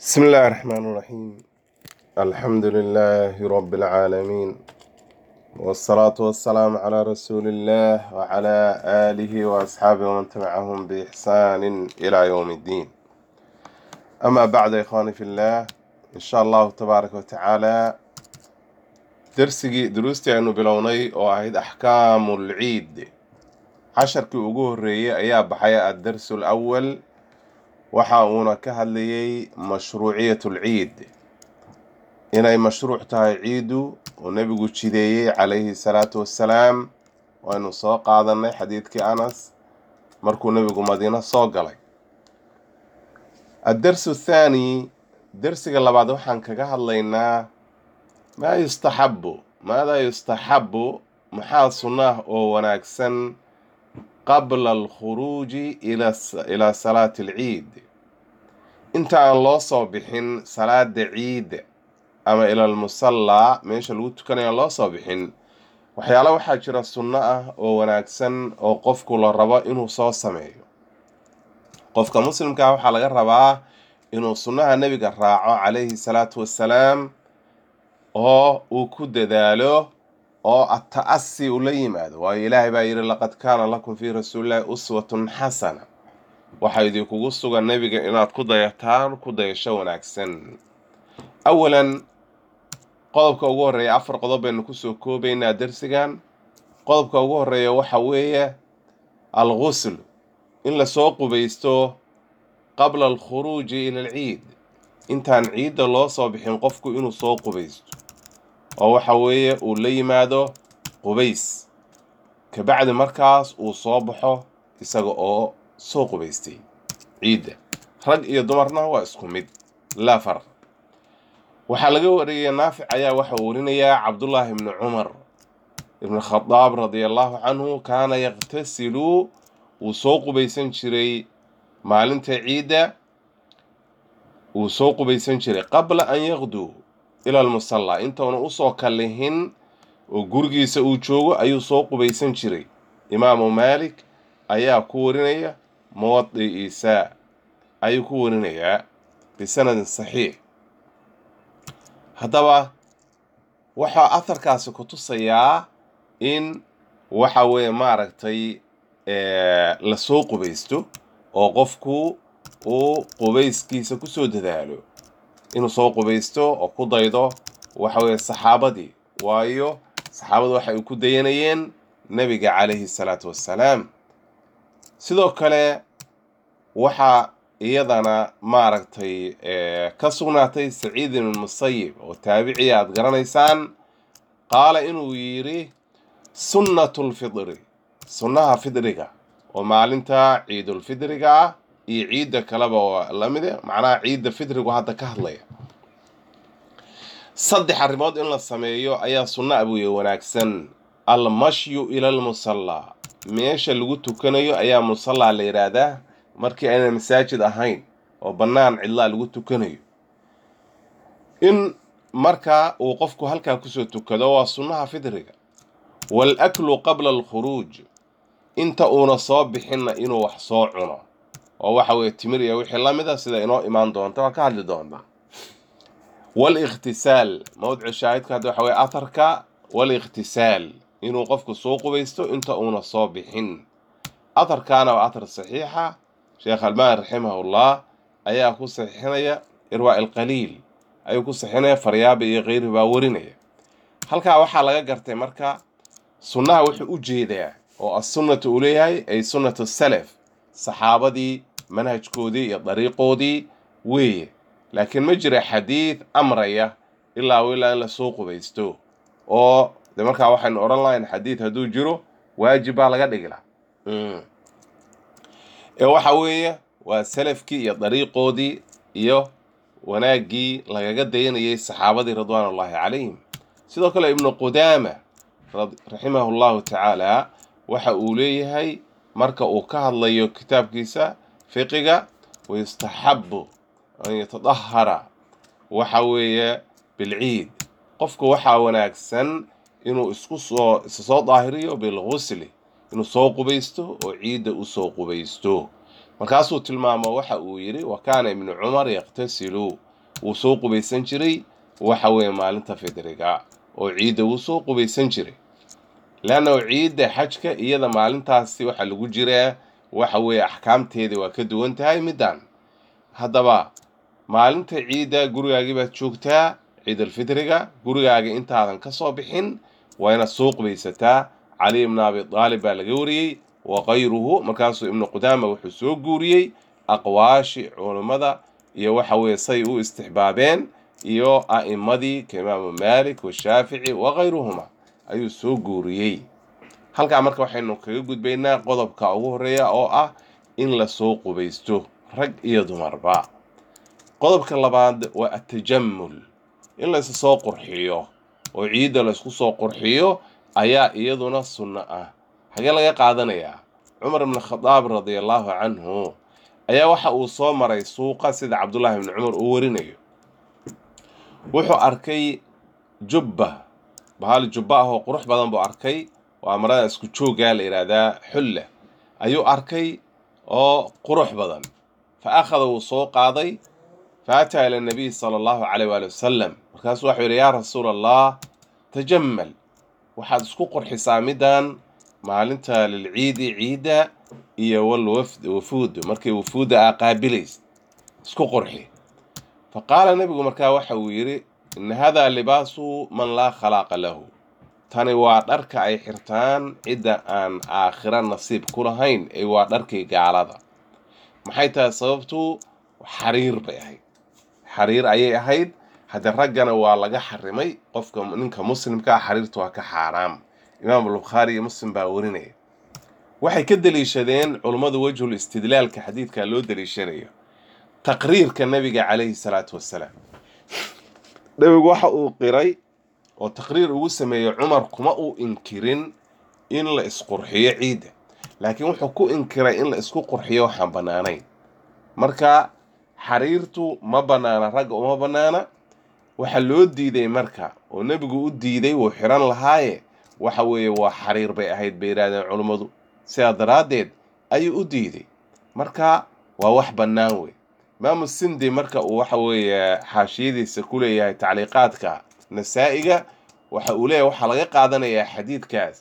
بسم الله الرحمن الرحيم الحمد لله رب العالمين والصلاة والسلام على رسول الله وعلى آله وأصحابه ومن تبعهم بإحسان إلى يوم الدين أما بعد يا إخواني في الله إن شاء الله تبارك وتعالى درسي دروستي أنه بلوني وأهيد أحكام العيد casharkii ugu horreeyey ayaa baxay addarsu alawal waxa uuna ka hadlayay mashruuciyat lciid inay mashruuc tahay ciidu oo nebigu jideeyey calayhi salaatu wassalaam waynu soo qaadanay xadiidkii anas markuu nebigu madiino soo galay addarsu athaani dersiga labaad waxaan kaga hadlaynaa maa yustaxabu maadaa yustaxabu maxaa sunnah oo wanaagsan qabla alkhuruuji ilaa salaati alciid inta aan loo soo bixin salaada ciidda ama ila almusallaa meesha lagu tukanayo aan loo soo bixin waxyaala waxaa jira sunno ah oo wanaagsan oo qofku la rabo inuu soo sameeyo qofka muslimkaa waxaa laga rabaa inuu sunnaha nebiga raaco calayhi salaatu wassalaam oo uu ku dadaalo oo ata'asi ula yimaado waayo ilaahay baa yidhi laqad kaana lakum fii rasuulillahi uswatun xasana waxaa idinkugu sugan nebiga inaad ku dayataan ku dayasho wanaagsan awalan qodobka ugu horreeya afar qodob baynu kusoo koobaynaa dersigan qodobka ugu horreeya waxa weeye algusl in lasoo qubaysto qabla alkhuruuji ila alciid intaan ciidda loo soo bixin qofku inuu soo qubaysto oo waxa weeye uu la yimaado qubays kabacdi markaas uu soo baxo isaga oo soo qubaystay ciidda rag iyo dumarna waa isku mid laa farq waxaa laga wariyay naafic ayaa waxa uu warinayaa cabdullaahi ibni cumar ibni khadaab radia allahu canhu kaana yaqtasilu wuu soo qubaysan jiray maalinta ciidda wuu soo qubaysan jiray qabla an yaqduu ila almusallaa intauna usoo kallihin oo gurigiisa uu joogo ayuu soo qubaysan jiray imaamu maalik ayaa ku warinaya muwadi'iisa ayuu ku warinayaa bisanadin saxiix haddaba waxaa aharkaasi ku tusayaa in waxa weeye maaragtay lasoo qubaysto oo qofku uu qubayskiisa kusoo dadaalo inuu soo qubaysto oo ku daydo waxa weeye saxaabadii waayo saxaabadu waxay ku dayanayeen nebiga calayhi salaatu wassalaam sidoo kale waxaa iyadana maaragtay ka sugnaatay saciid ibn musayib oo taabiciya aada garanaysaan qaala inuu yidhi sunnatu lfidri sunnaha fidriga oo maalinta ciidulfidriga ah iyo ciidda kaleba oo lamide macnaha ciidda fidrigu hadda ka hadlaya saddex arrimood in la sameeyo ayaa sunna abuye wanaagsan almashyu ila almusallaa meesha lagu tukanayo ayaa musallaa la yidhaahdaa markii ayna masaajid ahayn oo bannaan cidlaa lagu tukanayo in markaa uu qofku halkaa kusoo tukado waa sunnaha fidriga wal aklu qabla alkhuruuj inta uuna soo bixinna inuu wax soo cuno oo waxa weeye timir iyo wixii la mid a sida inoo imaan doonta waa ka hadli doonta walikhtisaal mawdicu shaahidka hadda waxa weye atharka walikhtisaal inuu qofku soo qubaysto inta uuna soo bixin atharkaana waa athar saxiixa sheekh almaani raximahullah ayaa ku saxiixinaya irwaa ilqaliil ayuu ku saxiixinaya faryaabi iyo keyri baa warinaya halkaa waxaa laga gartay marka sunnaha wuxuu u jeedaa oo assunnatu uu leeyahay ay sunnatu salaf saxaabadii manhajkoodii iyo dariiqoodii weeye laakiin ma jira xadiid amraya ilaa ilaa in lasoo qubaysto oo de markaa waxaynu odhan lahayn xadiid hadduu jiro waajib baa laga dhigi laha ee waxa weeye waa salafkii iyo dariiqoodii iyo wanaaggii lagaga dayanayay saxaabadii ridwaanullaahi calayhim sidoo kale ibnu qudaama raximahu llahu tacaala waxa uu leeyahay marka uu ka hadlayo kitaabkiisa fiqiga wayustaxabu an yatadahara waxa weeye bilciid qofku waxaa wanaagsan inuu isku soo isa soo daahiriyo bilgusli inuu soo qubaysto oo ciidda usoo qubaysto markaasuu tilmaamo waxa uu yidhi wa kaana ibnu cumar yaqtasilu wuu soo qubaysan jiray waxa weeye maalinta fidriga oo ciidda wuu soo qubaysan jiray leanna ciidda xajka iyada maalintaasi waxaa lagu jiraa waxa weeye axkaamteeda waa ka duwan tahay middan haddaba maalinta ciidda gurigaagii baad joogtaa ciidalfitriga gurigaaga intaadan ka soo bixin waa inaad soo qubaysataa cali ibnu abi daalib baa laga wariyey wa kayruhu markaasuu ibnu qudaama wuxuu soo guuriyey aqwaashi culummada iyo waxa weeye say u istixbaabeen iyo a'immadii ka imaamu maalik washaafici wa kayruhuma ayuu soo guuriyey halkaa marka waxaynu kaga gudbaynaa qodobka ugu horreeya oo ah in lasoo qubaysto rag iyo dumarba qodobka labaad waa atajammul in laysu soo qurxiyo oo ciidda laysku soo qurxiyo ayaa iyaduna sunno ah xagee laga qaadanayaa cumar ibnu khadaab radia allaahu canhu ayaa waxa uu soo maray suuqa sida cabdullaahi ibni cumar uu warinayo wuxuu arkay jubba bahal jubba ah oo qurux badan buu arkay waa marada isku jooggaa la yidhaahdaa xulla ayuu arkay oo qurux badan fa akhada wuu soo qaaday fa ataa ila nabiy sala allahu caleyh waali wasalam markaasuu waxuu yidhi yaa rasuula allah tajammal waxaad isku qurxisaa middan maalinta lilciidi ciidda iyo walwafd wafuud markay wafuudda aa qaabilaysa isku qurxi fa qaala nebigu markaa waxa uu yidhi ina hada libaasu man laa khalaaqa lahu tani waa dharka ay xirtaan cidda aan aakhira nasiib ku lahayn ee waa dharkii gaalada maxay tahay sababtu xariir bay ahayd xariir ayay ahayd haddee raggana waa laga xarimay qofka ninka muslimka ah xariirta waa ka xaaraam imaam albukhaari iyo muslim baa warinaya waxay ka deliishadeen culummadu wejhul istidlaalka xadiidka loo deliishanayo taqriirka nebiga calayhi salaatu wassalaam nebigu waxa uu qiray oo taqriir ugu sameeyey cumar kuma uu inkirin in la isqurxiyo ciidda laakiin wuxuu ku inkiray in la isku qurxiyo waxaan bannaanayn marka xariirtu ma bannaana ragga uma bannaana waxaa loo diiday marka oo nebigu u diiday wuu xiran lahaaye waxa weeye waa xariir bay ahayd bay yidhahdeen culummadu sidaa daraaddeed ayuu u diiday marka waa wax bannaan wey imaamu sindi marka uu waxa weeye xaashiyadiisa ku leeyahay tacliiqaadka nasaa-iga waxa uu leeyahay waxaa laga qaadanayaa xadiidkaas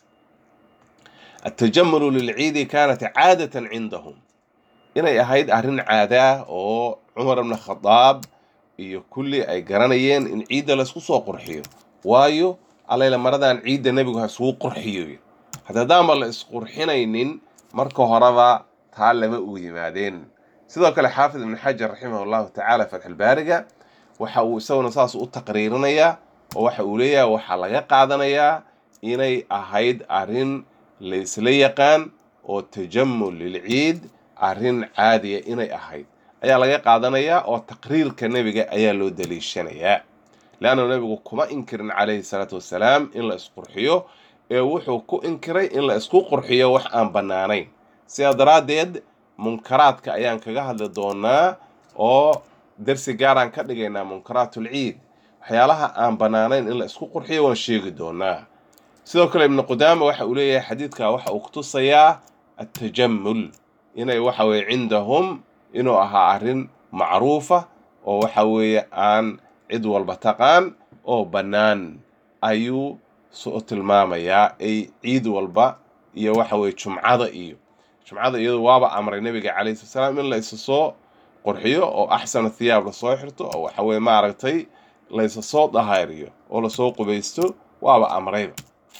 altajamulu lilciidi kaanat caadatan cindahum inay ahayd arrin caadaa oo cumar ibna khadaab iyo kulli ay garanayeen in ciidda laysku soo qurxiyo waayo allayla maradan ciidda nebigu ha isugu qurxiyo haddadaanba la isqurxinaynin marka horeba taa lama uu yimaadeen sidoo kale xaafid ibnu xajar raximah llahu tacaala fatxulbaariga waxa uu isaguna saas u taqriirinayaa oo waxa uu leeyahay waxaa laga qaadanayaa inay ahayd arrin laysla yaqaan oo tajamul lilciid arrin caadiya inay ahayd ayaa laga qaadanayaa oo taqriirka nebiga ayaa loo daliishanayaa leanna nebigu kuma inkirin calayhi salaatu wassalaam in la isqurxiyo ee wuxuu ku inkiray in la isku qurxiyo wax aan bannaanayn sidaa daraaddeed munkaraadka ayaan kaga hadli doonaa oo darsi gaaraan ka dhigaynaa munkaraatul ciid waxyaalaha aan bannaanayn in la isku qurxiyo waan sheegi doonaa sidoo kale ibnu qudaama waxa uu leeyahay xadiidka waxa uu kutusayaa atajamul inay waxa weeye cindahum inuu ahaa arrin macruufa oo waxa weeye aan cid walba taqaan oo bannaan ayuu soo tilmaamayaa ay ciid walba iyo waxa weeye jumcada iyo jumcada iyadu waaba amray nebiga calayhi sala salaam in la isa soo qurxiyo oo axsana thiyaab lasoo xirto oo waxa weye maaragtay la isa soo dahaariyo oo lasoo qubaysto waaba amrayba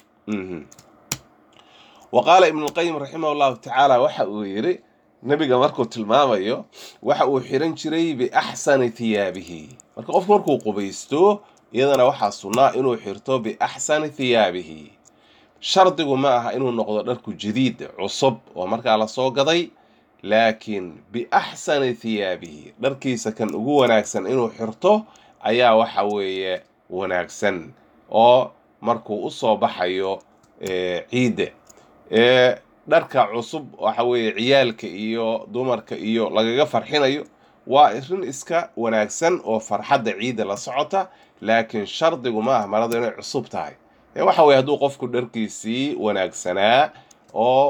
wa qaala ibnulqayim raximah llahu tacaala waxa uu yidhi nebiga markuu tilmaamayo waxa uu xiran jiray biaxsani thiyaabihi marka qofku markuu qubaysto iyadana waxaa sunnaa inuu xirto biaxsani thiyaabihi shardigu ma aha inuu noqdo dharku jadiid cusub oo markaa lasoo gaday laakiin biaxsani thiyaabihi dharkiisa kan ugu wanaagsan inuu xirto ayaa waxa weeye wanaagsan oo markuu u soo baxayo ciidda dharka cusub waxa weeye ciyaalka iyo dumarka iyo lagaga farxinayo waa arrin iska wanaagsan oo farxadda ciidda la socota laakiin shardigu ma ah maradu inay cusub tahay ee waxa weye hadduu qofku dharkiisii wanaagsanaa oo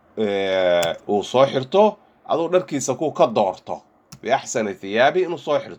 uu soo xirto aduu dharkiisa ku ka doorto biaxsani thiyaabi inuu soo xirto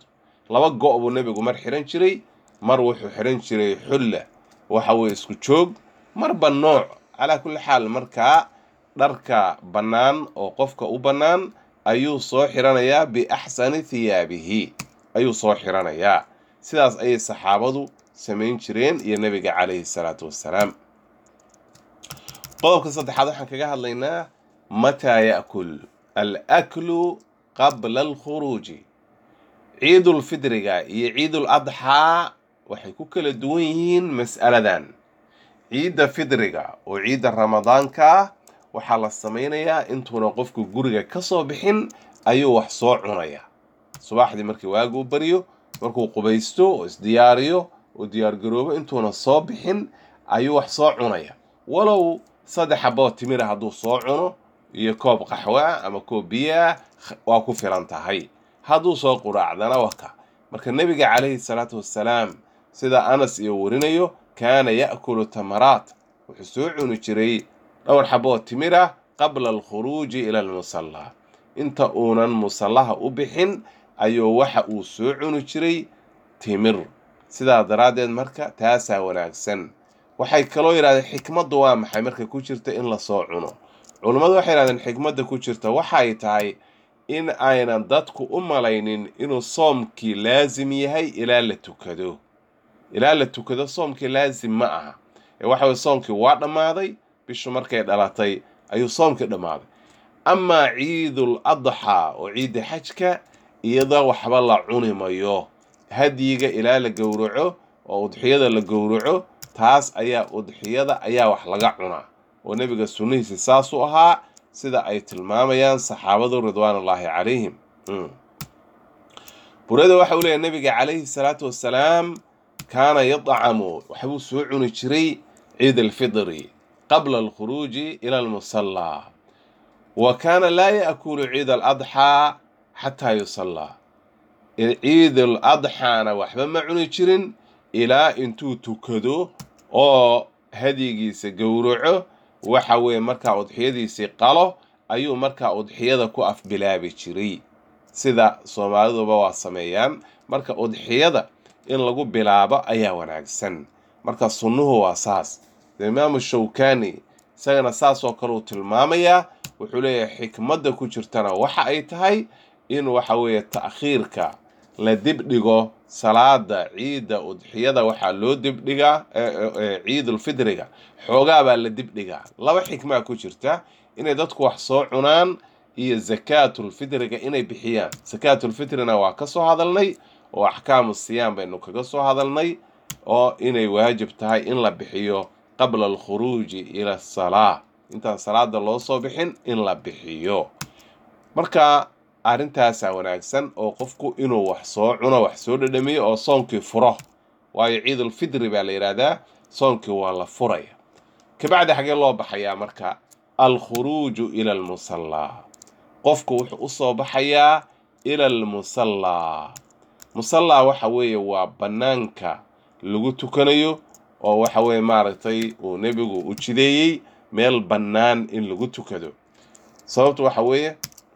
laba go' buu nebigu mar xihan jiray mar wuxuu xihan jiray xulla waxa weye isku joog marba nooc calaa kulli xaal markaa dharka bannaan oo qofka u bannaan ayuu soo xiranayaa biaxsani thiyaabihi ayuu soo xiranayaa sidaas ayay saxaabadu samayn jireen iyo nebiga calayhi salaatu wassalaam qodobka saddexaad waxaan kaga hadlaynaa mataa ya'kul alaklu qabla alkhuruuji ciidulfidriga iyo ciidul adxaa waxay ku kala duwan yihiin mas'aladan ciidda fidriga oo ciidda ramadaanka ah waxaa la samaynayaa intuuna qofku guriga ka soo bixin ayuu wax soo cunaya subaxdii markii waaguu baryo markuu qubaysto oo isdiyaariyo oo diyaargaroobo intuuna soo bixin ayuu wax soo cunaya walow saddex xaboo timira hadduu soo cuno iyo koob qaxwa ama koob biyaa waa ku filan tahay hadduu soo quraacdana waka marka nebiga calayhi salaatu wassalaam sida anas iyo warinayo kaana ya'kulu tamaraat wuxuu soo cuni jiray dhowr xaboo timira qabla alkhuruuji ila almusallaa inta uunan musallaha u bixin ayuu waxa uu soo cuni jiray timir sidaa daraaddeed marka taasaa wanaagsan waxay kaloo yidhahdeen xikmaddu waa maxay marka ku jirta in lasoo cuno culummadu waxay yidhahdeen xikmadda ku jirta waxay tahay in aynan dadku u malaynin inuu soomkii laasim yahay ilaa la tukado ilaa la tukado soomkii laasim ma aha ee waxa weye soomkii waa dhammaaday bishu markay dhalatay ayuu soomkii dhammaaday amaa ciidul adxaa oo ciidda xajka iyada waxba la cuni mayo hadyiga ilaa la gowraco oo udxiyada la gowraco taas ayaa udxiyada ayaa wax laga cunaa oo nebiga sunnihiisi saasuu ahaa sida ay tilmaamayaan saxaabadu ridwaanullaahi calayhim burada waxa uu leeyahy nebiga calayhi salaatu wassalaam kaana yadcamu waxbuu soo cuni jiray ciid alfidri qabla alkhuruuji ila almusallaa wa kaana laa ya'kulu ciid aladxaa xataa yusallaa ciid aladxaana waxba ma cuni jirin ilaa intuu tukado oo hadyigiisa gowraco waxa weeye markaa udxiyadiisii qalo ayuu markaa udxiyada ku afbilaabi jiray sida soomaaliduba waa sameeyaan marka udxiyada in lagu bilaabo ayaa wanaagsan marka sunnuhu waa saas imaamu shawkani isagana saas oo kale uu tilmaamayaa wuxuu leeyahay xikmadda ku jirtana waxa ay tahay in waxa weeye ta'khiirka la dibdhigo salaada ciidda udxiyada waxaa loo dibdhigaa ciidulfidriga xoogaa baa la dibdhigaa laba xikmaa ku jirta inay dadku wax soo cunaan iyo zakaatulfidriga inay bixiyaan zakaatulfitrina waa ka soo hadalnay oo axkaamu siyaam baynu kaga soo hadalnay oo inay waajib tahay in la bixiyo qabla alkhuruuji ila asalaa intaan salaada loo soo bixin in la bixiyo marka arrintaasaa wanaagsan oo qofku inuu wax soo cuno wax soo dhadhamiyo oo soonkii furo waayo ciidulfidri baa la yidhaahdaa soonkii waa la furaya kabacdi xagee loo baxayaa marka alkhuruuju ila almusallaa qofku wuxuu u soo baxayaa ila almusallaa musallaa waxa weeye waa bannaanka lagu tukanayo oo waxa weeye maaragtay uu nebigu u jideeyey meel bannaan in lagu tukado sababtu waxa weeye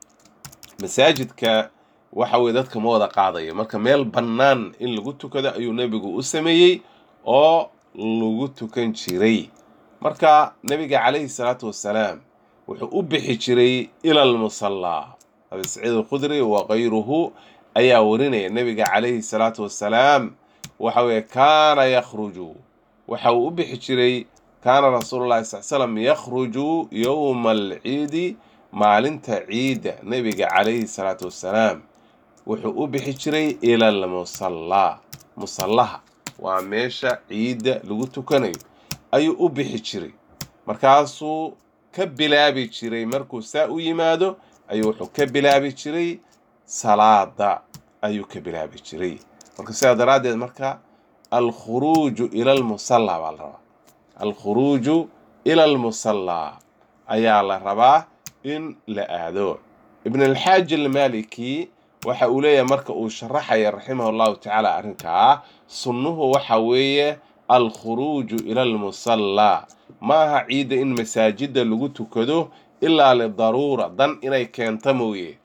masaajidka waxa weye dadka ma wada qaadayo marka meel bannaan in lagu tukado ayuu nebigu u sameeyey oo lagu tukan jiray marka nebiga calayhi salaatu wassalaam wuxuu u bixi jiray ila almusallaa abi saciid alkhudri wa kayruhu ayaa warinaya nebiga calayhi salaatu wassalaam waxa weeye kaana yakhruju waxa uu u bixi jiray kaana rasuulullahi sal slam yakhruju yowma alciidi maalinta ciidda nebiga calayhi salaatu wassalaam wuxuu u bixi jiray ila almusallaa musallaha waa meesha ciidda lagu tukanayo ayuu u bixi jiray markaasuu ka bilaabi jiray markuu saa u yimaado ayuu wuxuu ka bilaabi jiray salaada ayuu ka bilaabi jiray marka sidaa daraaddeed marka alkhuruuju ila almusallaa baa la rabaa alkhuruuju ila almusallaa ayaa la rabaa in la aado ibn alxaaji almaliki waxa uu leeyahay marka uu sharaxaya raximah allahu tacaala arrinkaa sunnuhu waxa weeye alkhuruuju ila almusallaa ma aha ciidda in masaajidda lagu tukado ilaa lidaruura dan inay keento mooye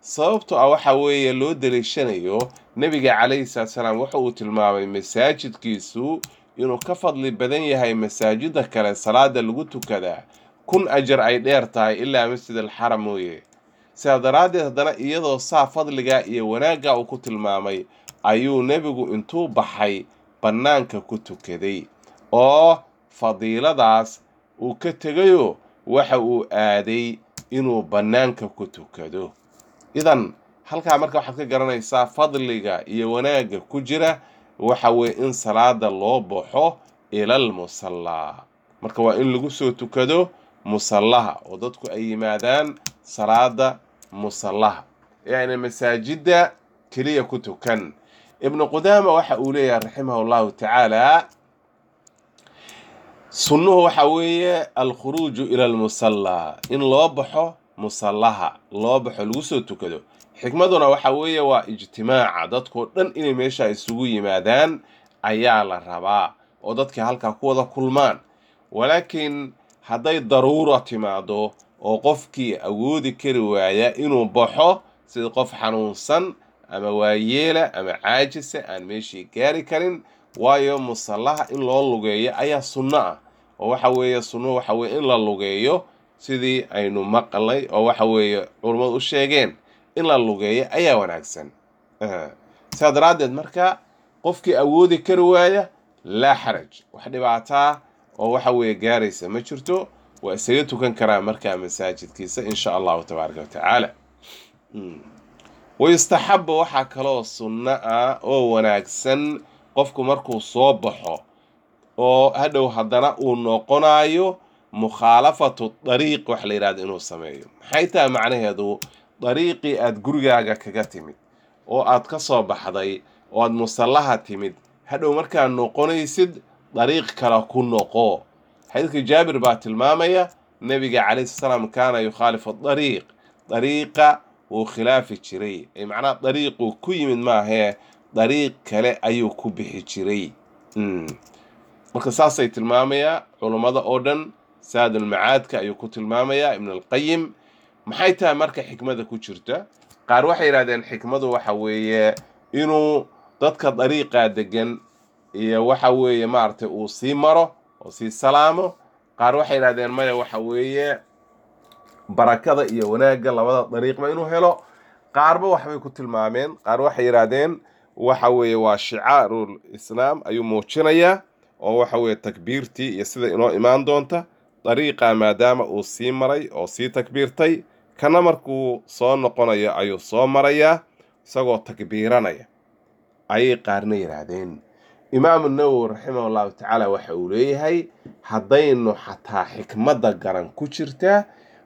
sababto ah waxa weeye loo daliishanayo nebiga calayhi salaatu salaam waxa uu tilmaamay masaajidkiisu inuu ka fadli badan yahay masaajida kale salaada lagu tukadaa kun ajar ay dheer tahay ilaa masjid alxaram mooye sidaa daraaddeed haddana iyadoo saa fadligaa iyo wanaagga uu ku tilmaamay ayuu nebigu intuu baxay bannaanka ku tukaday oo fadiiladaas uu ka tegayoo waxa uu aaday inuu bannaanka ku tukado idan halkaa marka waxaad ka garanaysaa fadliga iyo wanaagga ku jira waxa weeye in salaada loo baxo ilal musallaa marka waa in lagu soo tukado musallaha oo dadku ay yimaadaan salaada musallaha yacni masaajidda keliya ku tukan ibnu qudaama waxa uu leeyahay raximahu llahu tacaala sunnuhu waxa weeye alkhuruuju ila almusallaa in loo baxo musallaha loo baxo lagu soo tukado xikmaduna waxa weeye waa ijtimaaca dadkoo dhan inay meesha isugu yimaadaan ayaa la rabaa oo dadkii halkaa ku wada kulmaan walaakiin hadday daruura timaado oo qofkii awoodi kari waaya inuu baxo sida qof xanuunsan ama waayeela ama caajisa aan meeshii gaari karin waayo musallaha in loo lugeeyo ayaa sunno ah oo waxa weeye sunnuhu waxa weye in la lugeeyo sidii aynu maqlay oo waxa weeye culummadu u sheegeen in la lugeeyo ayaa wanaagsan sidaa daraaddeed marka qofkii awoodi kari waaya laa xaraj wax dhibaataa oo waxa weeye gaaraysa ma jirto waa isaga tukan karaa markaa masaajidkiisa insha allahu tabaaraka wa tacaala wayustaxabu waxaa kaloo sunno ah oo wanaagsan qofku markuu soo baxo oo hadhow haddana uu noqonayo mukhaalafatu dariiq wax la yidhahdo inuu sameeyo maxay tahay macnaheedu dariiqii aada gurigaaga kaga timid oo aad ka soo baxday oo aad musallaha timid hadhow markaad noqonaysid dariiq kale ku noqo xadiidka jaabir baa tilmaamaya nebiga calayhi salaam kaana yukhaalifu dariiq dariiqa wuu khilaafi jiray ay macnaha dariiquu ku yimid maahee dariiq kale ayuu ku bixi jiray marka saasay tilmaamayaa culummada oo dhan saadulmacaadka ayuu ku tilmaamayaa ibn alqayim maxay tahay marka xikmada ku jirta qaar waxay yidhahdeen xikmadu waxa weeye inuu dadka dariiqaa degan iyo waxa weeye maaragtay uu sii maro oo sii salaamo qaar waxay yidhahdeen maya waxa weeye barakada iyo wanaagga labada dariiqba inuu helo qaarba waxbay ku tilmaameen qaar waxay yidhaahdeen waxa weeye waa shicaarul islaam ayuu muujinayaa oo waxa weeye takbiirtii iyo sida inoo imaan doonta dariiqa maadaama uu sii maray oo sii takbiirtay kana markuu soo noqonayo ayuu soo marayaa isagoo takbiiranaya ayay qaarna yidhaahdeen imaamu nawowi raximah llahu tacaala waxa uu leeyahay haddaynu xataa xikmadda garan ku jirtaa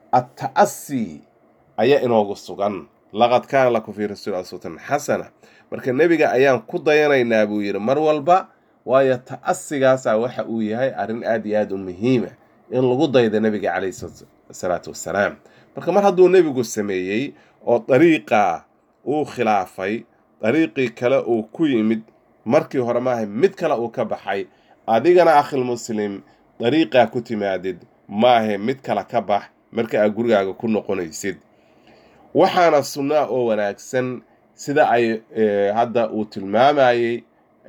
atta'asi ayaa inoogu sugan laqad kaana lakum fii rasuuli uswatun xasana marka nebiga ayaan ku dayanaynaa buu yidhi mar walba waayo ta'asigaasaa waxa uu yahay arrin aad iyo aad u muhiima in lagu daydo nebiga calayhi salaatu wassalaam marka mar hadduu nebigu sameeyey oo dariiqa uu khilaafay dariiqii kale uu ku yimid markii hore maaha mid kale uu ka baxay adigana akhil muslim dariiqaa ku timaadid maahe mid kale ka bax marka aad gurigaaga ku noqonaysid waxaana sunnaa oo wanaagsan sida ay hadda uu tilmaamayey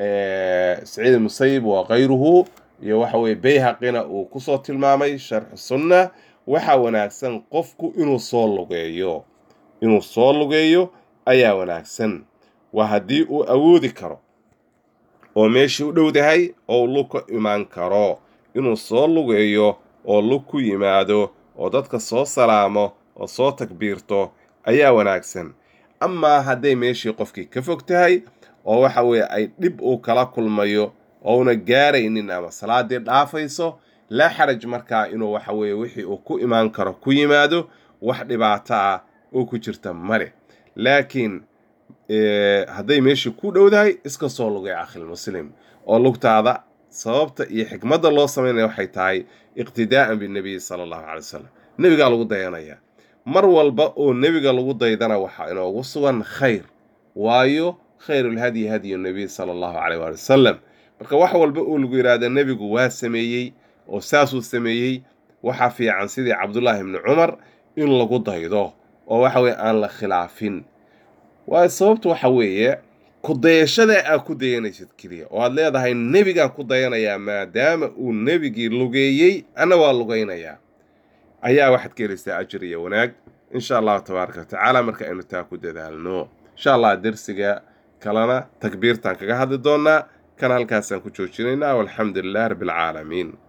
saciid musayib wa kayruhu iyo waxa weye bayhaqina uu kusoo tilmaamay sharxu sunna waxaa wanaagsan qofku inuu soo lugeeyo inuu soo lugeeyo ayaa wanaagsan waa haddii uu awoodi karo oo meeshii u dhowdahay oo lug ka imaan karo inuu soo lugeeyo oo lug ku yimaado oo dadka soo salaamo oo soo takbiirto ayaa wanaagsan amaa hadday meeshii qofkii ka fog tahay oo waxa weeye ay dhib uu kala kulmayo ouna gaaraynin ama salaadii dhaafayso laa xaraj markaa inuu waxa weeye wixii uu ku imaan karo ku yimaado wax dhibaato ah oo ku jirta male laakiin hadday meeshii ku dhowdahay iska soo lugay akhilmuslim oo lugtaada sababta iyo xikmadda loo samaynaya waxay tahay iqtidaa'an binebiyi sala allahu calay wasalam nebigaa lagu dayanaya mar walba oo nebiga lagu daydana waxaa inoogu sugan khayr waayo khayrulhadyi hadyu nebiy sala allahu caleyh waali wasalam marka wax walba oo lagu yidhaahda nebigu waa sameeyey oo saasuu sameeyey waxaa fiican sidii cabdullaahi ibni cumar in lagu daydo oo waxa weye aan la khilaafin waayo sababtu waxa weeye ku dayashada aad ku dayanaysid keliya oo aad leedahay nebigaan ku dayanayaa maadaama uu nebigii lugeeyey anna waa lugaynayaa ayaa waxaad ka helaysaa ajir iyo wanaag insha allahu tabaaraka watacaala marka aynu taa ku dadaalno insha allah dersiga kalena takbiirtaan kaga hadli doonaa kan halkaasaan ku joojinaynaa walxamdu lilah rabbi alcaalamiin